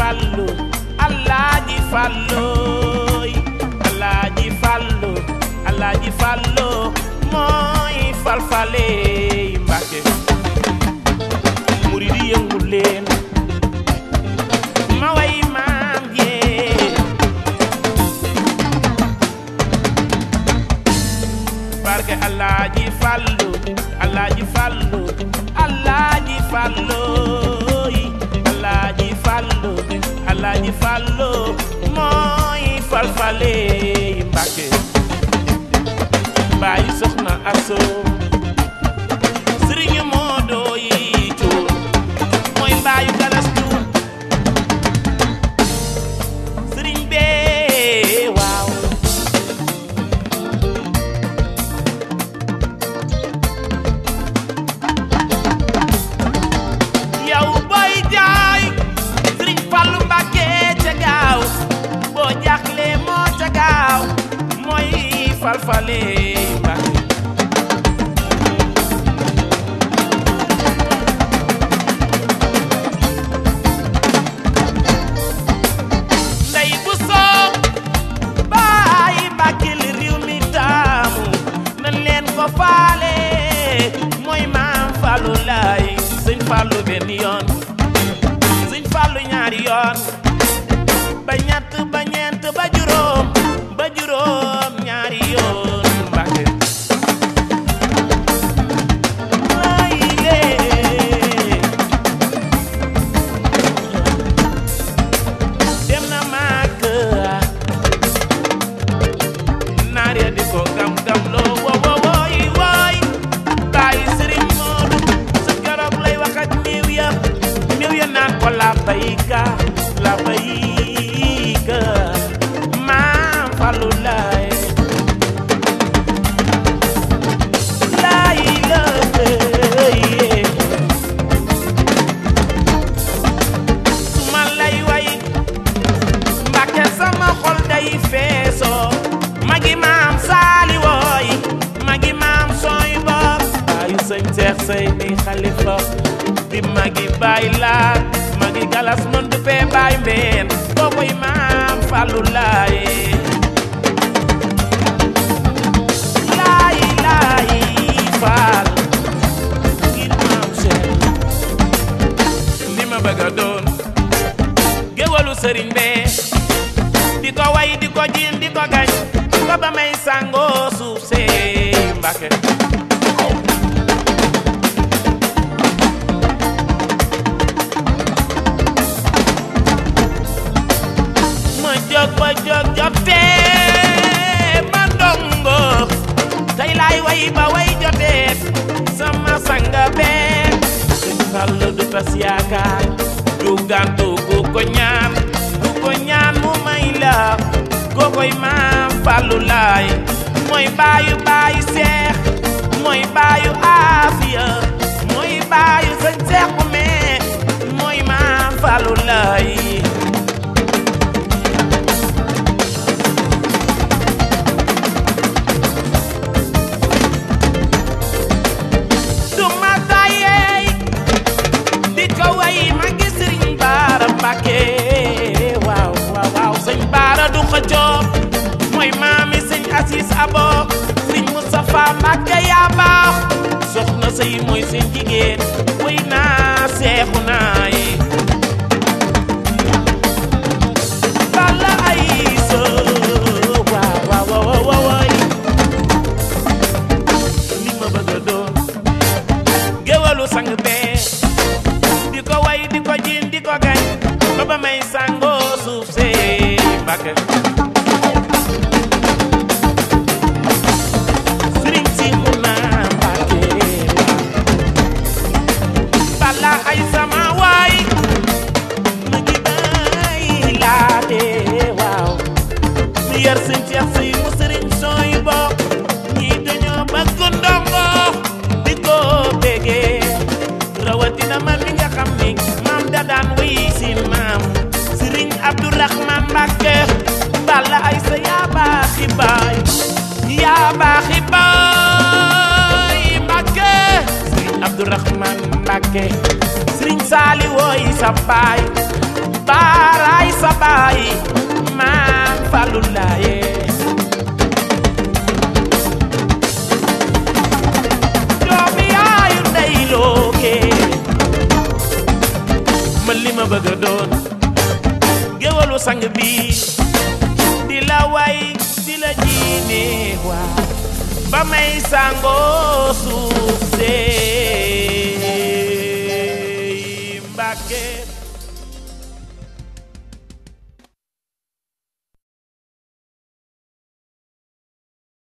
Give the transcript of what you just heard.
fallu alaaji fallooy alaaji fallu alaaji fallu mooy falfale mbàkke murid yi yëngu leen ma way maam jee barke alaaji fallu alaaji fallu alaaji fallooy alaaji fallu alaaji fallu mooy falfale mbàkke bàyyi soxna aso sëriñu moodo yi cuur mooy mbaayu galas cuur sëriñ bee waaw yow booy jaay sëriñ Fallu Mbàkke ca gaaw boo jaaxle moo ca gaaw mooy falfale Mbàkke ndey bu soob baay Mbàkke li réew mi taamu nan leen ko faale mooy maam Fallu laay sëñ Fallu benn yoon sëñ Fallu ñaari yoon ba ñett ba ñeent ba juróom ba juróom ñaari yoon Mbàkke ay lee dem na màgg naar ya di ko gam gam loo wo wo wooy wooy bàyyi sëriñ Moodu sa keroog lay wax ak néew ya néew ya naan ko la bayka la bayka maam Fallu laay laay la su ma lay way Mbàkke sama xol day feesoo magi maam saali wooy magi maam sooy bopp baayu sëñ Seex say ni xalifa di magi baay laat magi galas mën du fee baay mbeen kookoy maam Fallu laay laay laay faal ngir maam Seex li ma bëgg a doon géwalu sëriñ bee di ko way di ko jiin di ko gañ ba ba may sangoo suuf see Mbàkke ma jóg ba jóg jotee ma ndongo tey laay way ba way jotee sama sanga bee sëñ Fallu du tas yaakaar du gàntu ku ko ñaan ku ko ñaan mu may la kookoy maam Fallu laay mooy baayu baayu seex mooy baayu aafiya mooy baayu sëñ seex bu mee mooy maam Fallu laay du ma tàyyeey di ko way ma ngi sëriñ baara mbàkke waaw waaw waaw sëñ baara du xëccoo mooy maami sëñ asis abo sëñ Moustapha mbàkke yaa baax soxna sëy mooy seen jigéen way naa seexu naa yi bala ay so waaw waaw waaw waaw waay li ma bëgg a doon géwalu sang bee di ko way di ko jiin di ko gañ ba ba may sangoo suuf see Mbàkke sëriñ si mu naa Mbàkke bala ay sama waay ma ngi bay laate waaw mi yar sëñ Ceex si mu sëriñ sooy bokk ñii dañoo bëgg ndongo di ko bégee rawatina man mi nga xam ni maam da daan wéy si maam sëriñ Abdourahman Mbàkke bala ay sa yaa baaxi baay yaa baaxi baay Mbàkke sëriñ Abdourahman Mbàkke sëriñ Saali wooy sa baay baaraay sa baay maam Fallou Laye doomi yaayu ndey looke ma li ma bëgg a doon géwalu sang bi di la way di la jiine waa ba may sangoo suuf see